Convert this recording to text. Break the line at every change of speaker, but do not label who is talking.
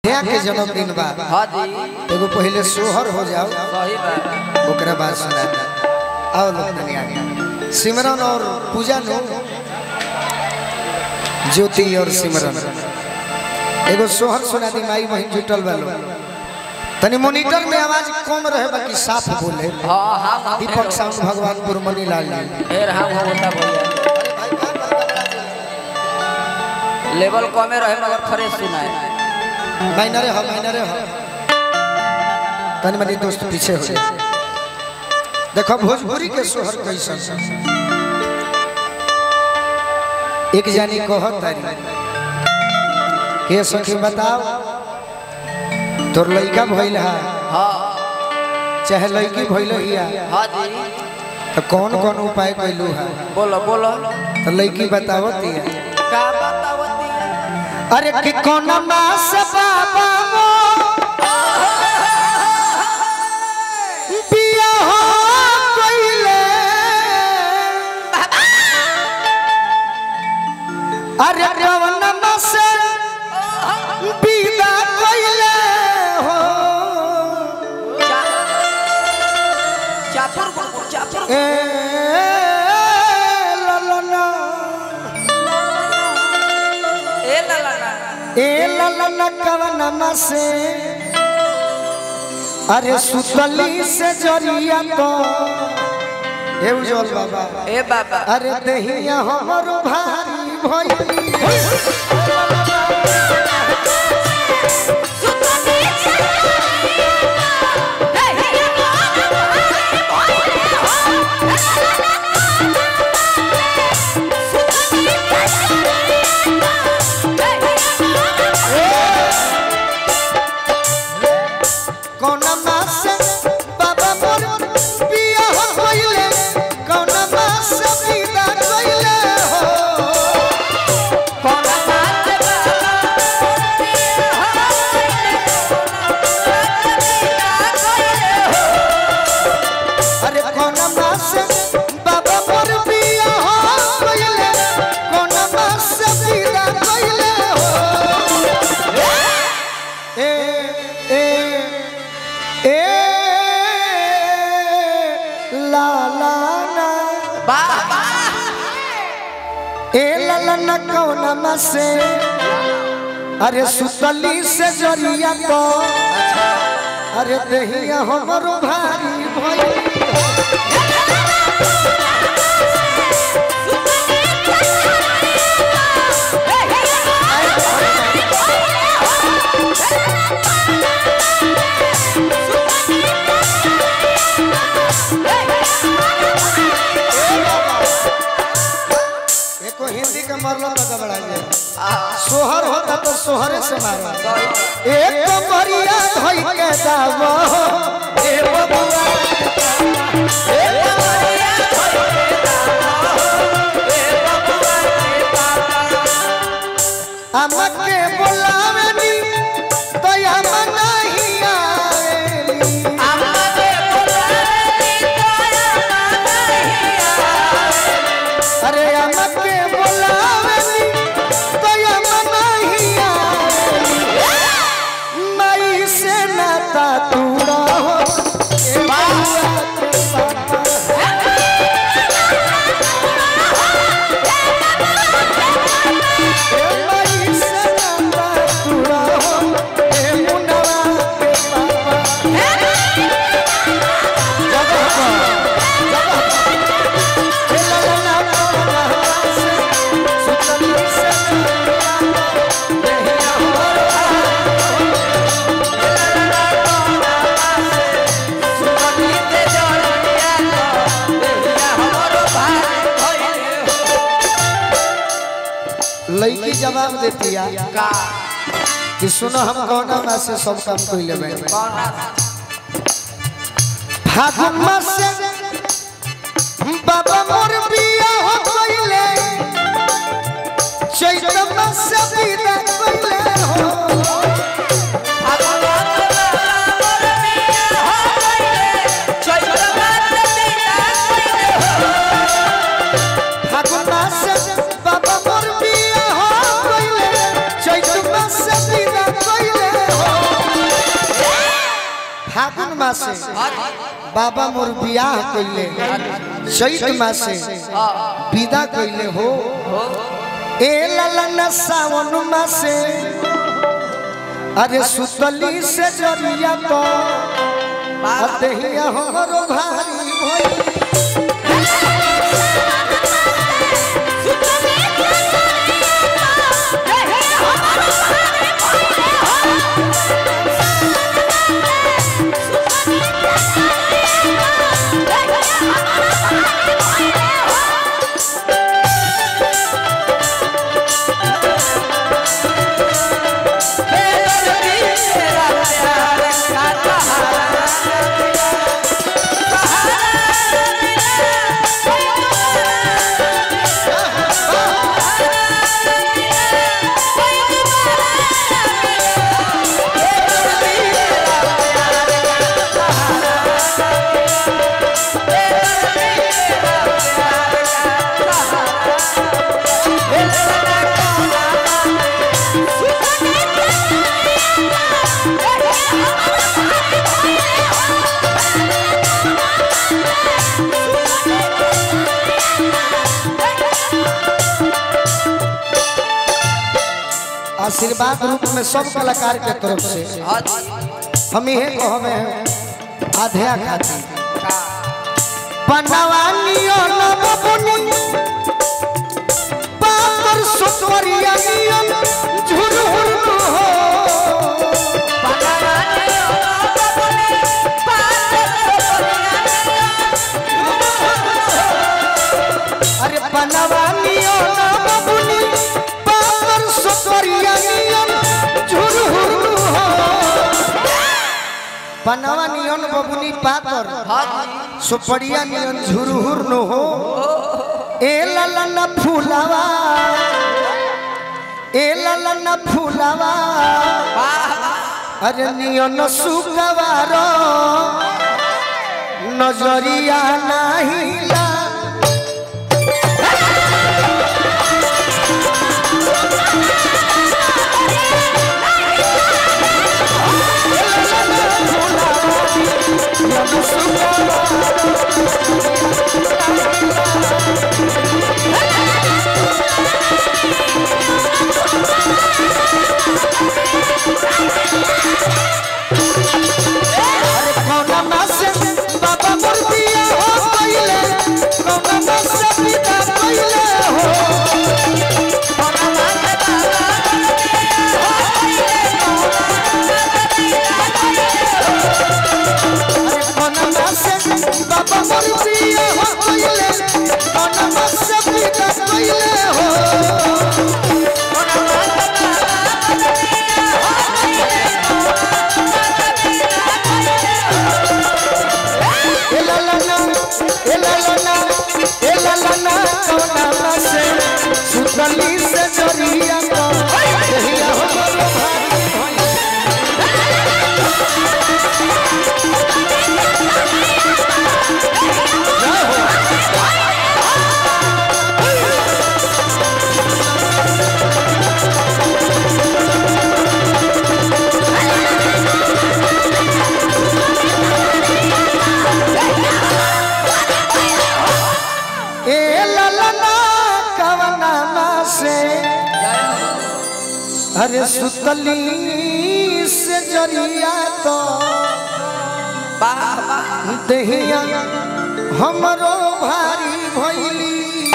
अध्याय के जन्मदिन बा
हाँ जी
एगो पहले सोहर हो जाओ
सही बात
ओकरा बाद सुना आओ लोग तनी आगे सिमरन और पूजा नो ज्योति और सिमरन एगो सोहर सुना दी माई बहन जुटल वालो तनी मॉनिटर में आवाज कम रहे बाकी साफ बोले
हाँ हाँ हाँ
दीपक साउंड भगवानपुर मनीलाल जी
फिर हाँ वो होता भैया लेवल कमे रहे मगर फ्रेश सुनाए
माइनरे हो माइनरे हो तनी मनी दोस्त पीछे हो जाए। देखो भोजपुरी के सोहर कैसन एक जानी कहत तारी के सखी बताओ तोर लइका भइल हा
हाँ
चाहे लइकी भइल हिया
हाँ जी
तो कौन कौन उपाय कैलू हा
बोलो बोलो
तो लइकी बतावत हिया
का बतावती है
अरे कि कौन मास बाबा वो बिया हो कइले अरे कौन मास बिदा कइले हो
चापुर गुड़गुड़ चापुर
ए ललना
ए ला ला ला
ए ललना कवन मसे अरे सुतली से जरिया तो हे उज्जवल बाबा
ए बाबा
अरे दहिया हमर भारी भइली कौन मासे बाबा मोर बिया हो गइले कौन मासे विदा कइले हो
कौन बात
अरे कौन मासे बाबा मोर बिया हो गइले कौन मासे विदा कइले हो ए ए ए ला ला ना
बाबा
ए ललन कौन मसे अरे सुतली से जरिया को अरे दहिया हमरो भारी भइल एको हिंदी के मरलो तो गबड़ा जाए सोहर होता तो सोहरे से मारो एक मरिया धई के दावो ए बबुआ ए हमके बुलावनी तो हम नहीं आएली अरे हमके बुलावनी तो हम नहीं आएली मई से नाता तूड़ा हो ए बबुआ के पापा मई से नाता तूड़ा हो ए मुनवा के पापा जगह पर लड़की जवाब देती है
का
कि सुनो हम कौना में से सब काम कर लेबे फागुन मास से बाबा मोर बिया हो गइले चैत मास से विदा कइले हो फागुन मास से बाबा मोर बिया हो गइले चैत मास से विदा कइले हो फागुन मासे बाबा मोर बियाह कइले चैत मासे विदा कइले हो ए ललन सावन मासे अरे सुतली से जरिया तो अतहिया हमरो भारी भइल आशीर्वाद रूप में सब कलाकार के तरफ से हम इहे कहबे आधे खाती बनवानियो न बबुनी पापर सुतवरिया नियम झुरहुर हो अरे बनवानियो न बबुनी पापर सुतवरिया नियम झुरहुर हो बनवा नियन बबुनी पातर सुपड़िया नियन झुरहुर न हो ए ललन फूलावा ए ललन फूलावा अरे नियन सुगवार नजरिया नाहिला अरे कौना मासे बाबा मोर बिया हो कइले कौना मासे पिता कइले हो अरे कौना मासे बाबा मोर बिया हो कइले कौना मासे पिता कइले हो ए ला ला ला ए ला ला ला ए ला ला ला कौना मासे सुतली से जरिया को देहिया हो गलो भारी भइल ए ललना कवना से अरे सुतली से जरिया तो देहिया हमरो भारी भइली